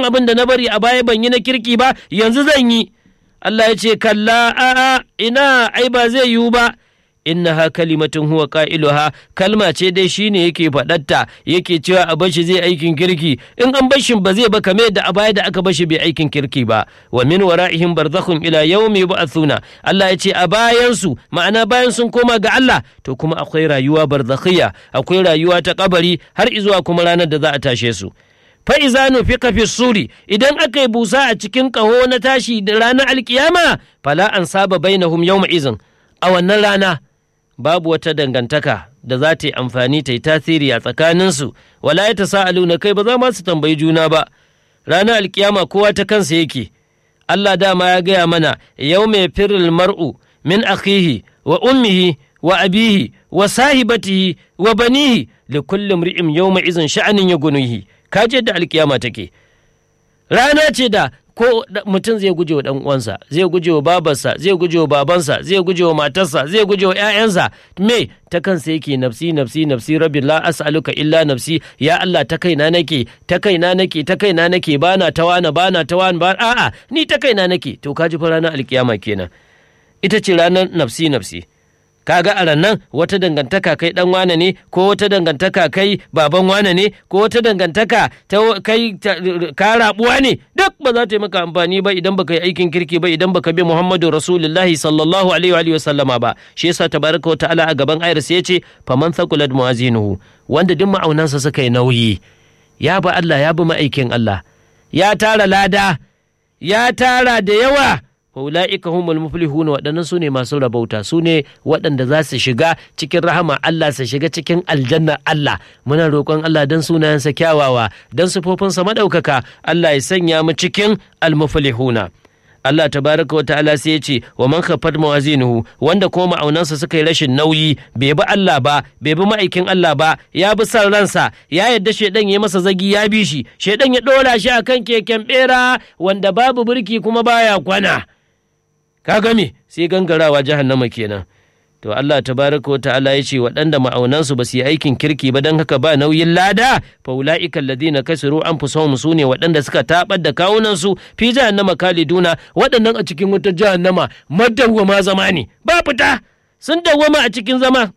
abin da na bari a baya ban yi na kirki ba yanzu zan yi Allah ya ce kalla a'a ina ai ba zai yiwu ba innaha kalimatun huwa qailuha kalma ce dai shine yake faɗatta yake cewa a bashi zai aikin kirki in an bashin ba zai ba kame da a baya da aka bashi bai aikin kirki ba wa min wara'ihim barzakhun ila yawmi yub'athuna Allah ya ce a bayan su ma'ana bayan sun koma ga Allah to kuma akwai rayuwa barzakhiya akwai rayuwa ta kabari har izuwa kuma ranar da za a tashe su fa'iza nufika fi suri idan aka yi busa a cikin ƙaho na tashi da ranar alkiyama fala an saba bainahum yawma izin a wannan rana babu wata dangantaka da za ta yi amfani ta yi tasiri a tsakaninsu wala ya ta sa'alu na kai ba za ma su tambayi juna ba ranar alkiyama kowa ta kansa yake Allah dama ya gaya mana yau mai firil mar'u min akhihi wa ummihi wa abihi wa sahibatihi wa banihi li kulli mri'in yawma izin sha'anin ya gunuhi kaje da alkiyama take rana ce da ko mutum zai guje wa uwansa zai guje wa babarsa zai guje wa babansa zai guje wa matarsa zai guje wa 'ya'yansa me ta kansa yake nafsi nafsi nafsi rabbi la as'aluka illa nafsi ya Allah ta kaina nake ta kaina nake ta kaina nake bana ta wani bana ta wani ba a'a ni ta kaina nake to kaji fa ranar alkiyama kenan ita ce ranar nafsi nafsi kaga a rannan wata dangantaka kai dan wane ne ko wata dangantaka kai baban wane ne ko wata dangantaka ta kai ka rabuwa ne duk ba za ta yi maka amfani ba idan baka yi aikin kirki ba idan baka bi Muhammadu Rasulullahi sallallahu alaihi wa sallama ba shi yasa tabaraka wa ta'ala a gaban ayar sai yace faman thaqulat mawazinuhu wanda duk ma'aunansa suka yi nauyi ya bi Allah ya bi ma'aikin Allah ya tara lada ya tara da yawa ula'ika humul muflihun waɗannan su ne masu rabauta su ne waɗanda za su shiga cikin rahama Allah su shiga cikin aljanna Allah muna roƙon Allah don sunayensa kyawawa don sufofinsa maɗaukaka Allah ya sanya mu cikin almuflihuna Allah tabaraka wa ta'ala sai ya ce wa man khaffat mawazinuhu wanda kuma ma'aunansa suka yi rashin nauyi bai bi Allah ba bai bi ma'aikin Allah ba ya bi san ransa ya yadda shedan ya masa zagi ya bi shi shedan ya dora shi akan keken bera wanda babu birki kuma baya kwana ka game sai gangarawa jahannama kenan to Allah tabaraka ta'ala ya ce waɗanda ma'aunansu ba su yi aikin kirki ba don haka ba nauyin lada fa ulaika alladhina kasiru anfusahum su ne waɗanda suka tabar da kawunansu fi jahannama kaliduna waɗannan a cikin wutar jahannama madawwama zama ne ba fita sun dawwama a cikin zama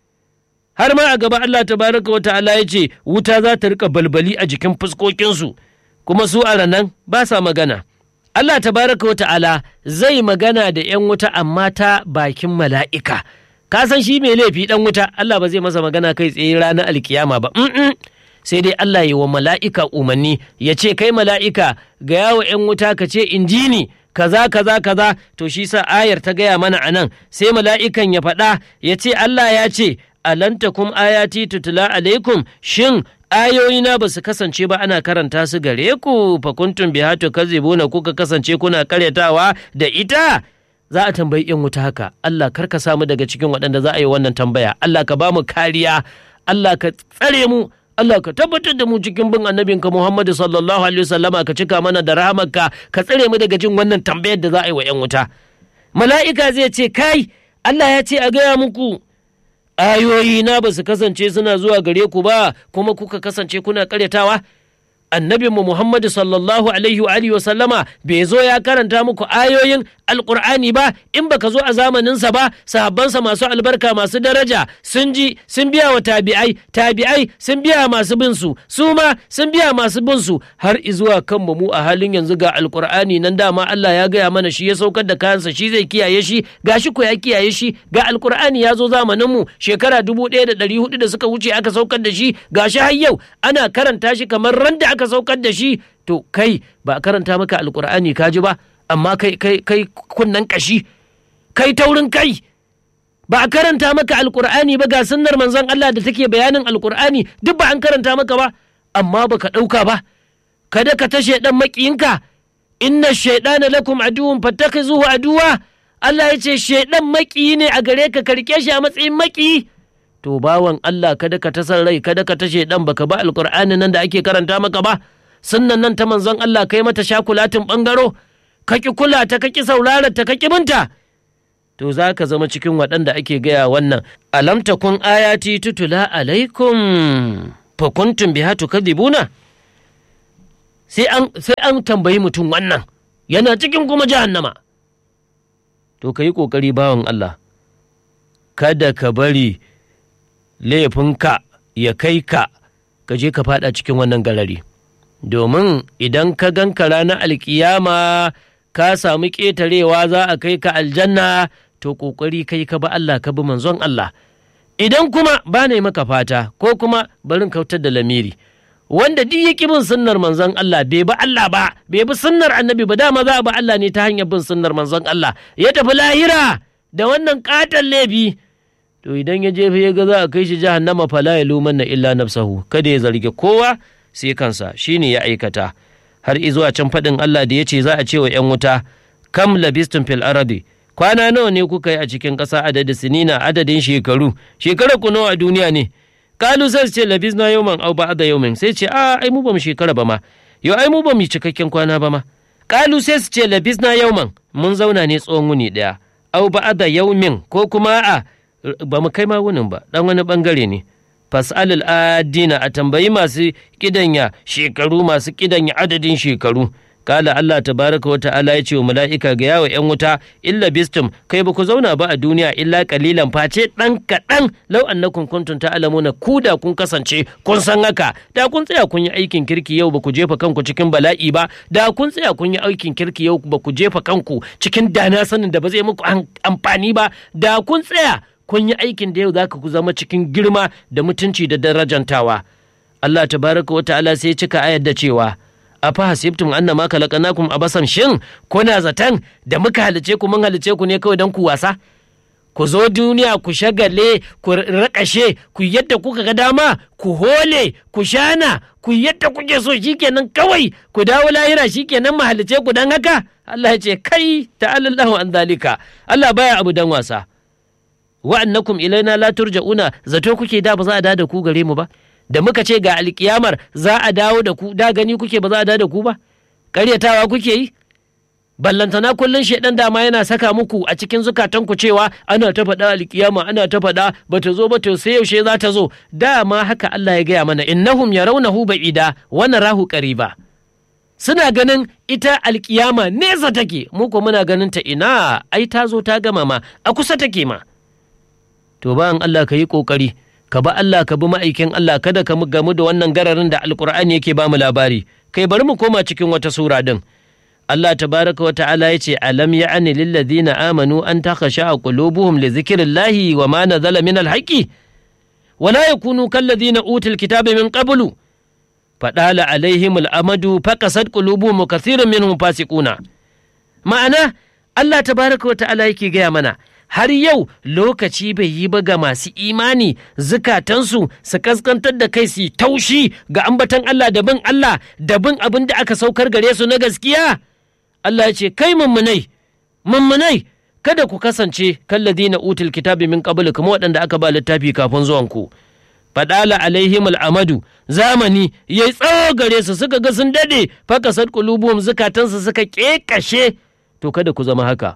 har ma a gaba Allah tabaraka wa ta'ala ya ce wuta za ta rika balbali a jikin fuskokinsu kuma su a ranan ba sa magana Allah tabaraka wata'ala zai magana da ‘yan wuta amma ta bakin mala'ika. Ka san shi mai laifi ɗan wuta, Allah ba zai masa magana kai tsaye ranar alkiyama ba. Mm sai dai Allah yi wa mala'ika umarni ya ce kai mala'ika ga yawo ‘yan wuta ka ce injini kaza kaza kaza to shi sa ayar ta gaya mana a nan sai mala'ikan ya faɗa ya ce Allah ya ce alantakum ayati tutula alaikum shin ayoyina ba su kasance ba ana karanta su gare ku fakuntun biha to kazibuna kuka kasance kuna karyatawa da ita za a tambayi yan wuta haka Allah kar ka samu daga cikin waɗanda za a yi wannan tambaya Allah ka ba mu kariya Allah ka tsare mu Allah ka tabbatar da mu cikin bin annabinka Muhammadu sallallahu alaihi wasallama ka cika mana da rahamarka ka tsare mu daga jin wannan tambayar da za a yi wa yan wuta mala'ika zai ce kai Allah ya ce a gaya muku ayoyi na ba su kasance suna zuwa gare ku ba kuma kuka kasance kuna karyatawa annabinmu Muhammadu sallallahu alaihi wa alihi wa sallama bai zo ya karanta muku ayoyin alkur'ani ba in baka zo a zamaninsa ba sahabbansa masu albarka masu daraja sun ji sun biya wa tabi'ai tabi'ai sun biya masu bin su su ma sun biya masu bin su har izuwa kanmu mu a halin yanzu ga alkur'ani nan dama Allah ya gaya mana shi ya saukar da kayansa shi zai kiyaye shi gashi ko ya kiyaye shi ga alkur'ani ya zo zamanin mu shekara dubu ɗaya da ɗari hudu da suka wuce aka saukar da shi gashi har yau ana karanta shi kamar ran da aka saukar da shi to kai ba a karanta maka alkur'ani ka ji ba amma kai kai kai kunnan kashi kai taurin kai ba a karanta maka alkur'ani ba ga sunnar manzon Allah da take bayanin alkur'ani duk ba an karanta maka ba amma baka ɗauka ba kada ka tashe dan makiyinka inna shaydana lakum aduwwun fattakhizuhu aduwa Allah ya ce shaidan makiyi ne a gare ka karke shi a matsayin makiyi to bawan Allah kada ka tasar rai kada ka tashe dan baka ba alkur'ani nan da ake karanta maka ba sunnan nan ta manzon Allah kai mata shakulatin bangaro ka ki kula ta ka ki saurara ta ka ki binta to za ka zama cikin waɗanda ake gaya wannan alam takun ayati tutula alaikum fa kuntum biha tukadibuna sai an sai an tambayi mutum wannan yana cikin kuma jahannama to ka yi ƙoƙari bawan Allah kada ka bari laifinka ya kai ka ka je ka fada cikin wannan garari domin idan ka ganka ranar alkiyama ka samu ƙetarewa za a kai ka aljanna to ƙoƙari kai ka ba Allah ka bi manzon Allah idan kuma ba ne maka fata ko kuma barin kautar da lamiri wanda duk ya bin sunnar manzon Allah bai bi Allah ba bai bi sunnar annabi ba dama za a bi Allah ne ta hanyar bin sunnar manzon Allah ya tafi lahira da wannan katon laifi to idan ya jefe ya ga za a kai shi jahannama fala ya lumanna illa nafsahu kada ya zargi kowa sai kansa shine ya aikata har izuwa can faɗin Allah da ya ce za a ce wa 'yan wuta kam labistum fil aradi kwana nawa ne kuka yi a cikin ƙasa adadin sinina adadin shekaru shekara ku nawa a duniya ne kalu sai ce labisna yawman au ba'da yawmin sai ce a ai mu bamu shekara ba ma yo ai mu bamu cikakken kwana ba ma kalu sai su ce labisna yawman mun zauna ne tsawon wuni daya au ba'da yawmin ko kuma a ba mu kai ma wunin ba dan wani bangare ne fas'alul adina a tambayi masu kidanya shekaru masu kidanya adadin shekaru kala Allah tabaraka wa ta'ala ya ce wa mala'ika ga yawa ‘yan wuta illa bistum kai ba ku zauna ba a duniya illa kalilan face ɗan kaɗan lau annakum kuntum ta'lamuna ku da kun kasance kun san haka da kun tsaya kun yi aikin kirki yau ba ku jefa kanku cikin bala'i ba da kun tsaya kun yi aikin kirki yau ba ku jefa kanku cikin dana sanin da ba zai muku amfani ba da kun tsaya kun yi aikin da yau za ku zama cikin girma da mutunci da darajantawa Allah tabaraka wa ta'ala sai cika ayar da cewa a fa hasibtum annama khalaqnakum abasan shin kuna zaton da muka halice ku mun halice ku ne kawai don ku wasa ku zo duniya ku shagale ku rakashe ku yadda kuka ga dama ku hole ku shana ku yadda kuke so shikenan kawai ku dawo lahira shikenan mu halice ku dan haka Allah ya ce kai ta'alallahu an zalika Allah baya abu dan wasa wa annakum ilaina la turja'una zato kuke da ba za a da ku gare mu ba da muka ce ga alkiyamar za a dawo da ku da gani kuke ba za a da da ku ba ƙaryatawa kuke yi ballantana kullum shaidan dama yana saka muku a cikin zukatanku cewa ana ta faɗa alkiyama ana ta faɗa ba ta zo ba to sai yaushe za ta zo dama haka Allah ya gaya mana innahum yarawnahu ba'ida wa narahu qariba suna ganin ita alkiyama nesa take mu ko muna ganin ta ina ai ta zo ta gama ma a kusa take ma to bayan Allah ka yi kokari ka ba Allah ka bi ma'aikin Allah kada ka gamu da wannan gararin da alkur'ani yake ba mu labari kai bari mu koma cikin wata sura din Allah tabaraka wa ta'ala yace alam ya'ani lil ladina amanu an takhasha qulubuhum li dhikrillahi wa ma nazala min al haqqi wa la yakunu kal ladina utul kitaba min qablu fadala alaihim al amadu faqasat qulubuhum kathirun minhum fasiquna ma'ana Allah tabaraka wa ta'ala yake gaya mana har yau lokaci bai yi ba ga masu imani zukatansu su kaskantar da kai su taushi ga ambatan Allah da bin Allah da bin abin da aka saukar gare su na gaskiya Allah ya ce kai mummunai mummunai kada ku kasance kalladina utul kitabi min qabl kuma waɗanda aka ba littafi kafin zuwan ku fadala alaihim al'amadu zamani yayi tsawo gare su suka ga sun dade fakasat qulubuhum zukatansu suka kekashe to kada ku zama haka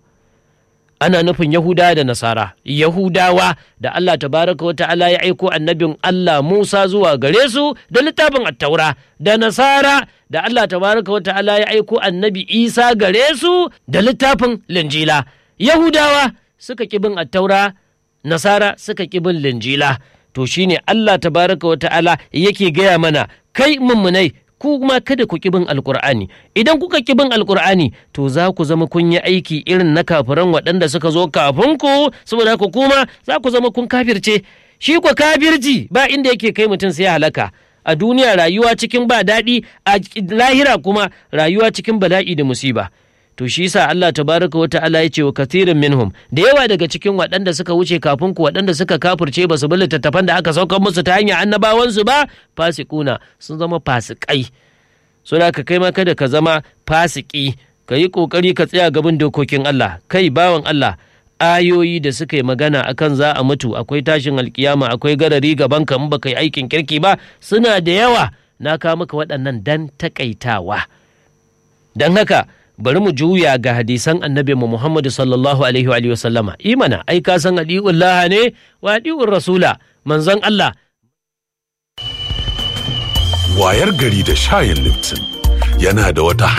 ana nufin Yahuda da Nasara, Yahudawa da Allah tabaraka wa ta'ala ya aiko annabin Allah Musa zuwa gare su da littafin attaura, da Nasara da Allah tabaraka wa ta'ala ya aiko annabi Isa gare su da littafin linjila. Yahudawa suka bin attaura, Nasara suka bin linjila. To shine Allah tabaraka wa ta'ala yake gaya mana, kai mummunai ku kuma kada ku kibin alkur'ani idan kuka kibin alkur'ani to za ku zama kun yi aiki irin na kafiran waɗanda suka zo kafin ku saboda ku kuma za ku zama kun kafirce shi ku kafirci ba inda yake kai mutum sai halaka a duniya rayuwa cikin ba daɗi a lahira kuma rayuwa cikin bala'i da musiba to shi yasa Allah tabaraka wa ta'ala ya ce wa kathirin minhum da yawa daga cikin waɗanda suka wuce kafin ku waɗanda suka kafirce ba su bi littattafan da aka saukar musu ta hanyar annabawansu ba fasikuna sun zama fasikai so da ka kai ma kada ka zama fasiki ka yi kokari ka tsaya gaban dokokin Allah kai bawan Allah ayoyi da suka yi magana akan za a mutu akwai tashin alkiyama akwai garari gaban ka in baka yi aikin kirki ba suna da yawa na kawo maka waɗannan dan takaitawa dan haka bari mu juya ga hadisan annabi mu Muhammadu sallallahu alaihi wa sallama imana ai ka san adi'ul laha ne wa adi'ur rasula manzon Allah wayar gari da shayin Lipton yana da wata